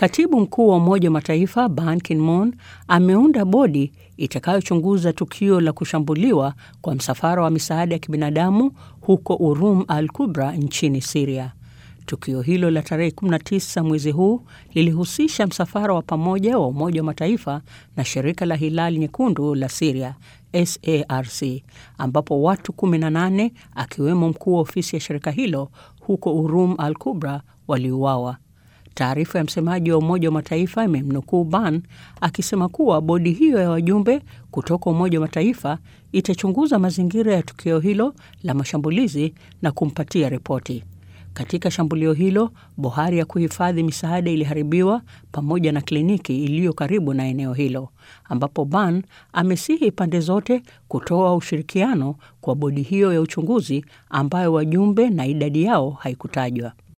Katibu mkuu wa Umoja wa Mataifa Ban Ki-moon ameunda bodi itakayochunguza tukio la kushambuliwa kwa msafara wa misaada ya kibinadamu huko Urum al Kubra nchini Siria. Tukio hilo la tarehe 19 mwezi huu lilihusisha msafara wa pamoja wa Umoja wa Mataifa na shirika la Hilali Nyekundu la Siria SARC, ambapo watu 18 akiwemo mkuu wa ofisi ya shirika hilo huko Urum al Kubra waliuawa. Taarifa ya msemaji wa Umoja wa Mataifa imemnukuu Ban akisema kuwa bodi hiyo ya wajumbe kutoka Umoja wa Mataifa itachunguza mazingira ya tukio hilo la mashambulizi na kumpatia ripoti. Katika shambulio hilo, bohari ya kuhifadhi misaada iliharibiwa pamoja na kliniki iliyo karibu na eneo hilo, ambapo Ban amesihi pande zote kutoa ushirikiano kwa bodi hiyo ya uchunguzi ambayo wajumbe na idadi yao haikutajwa.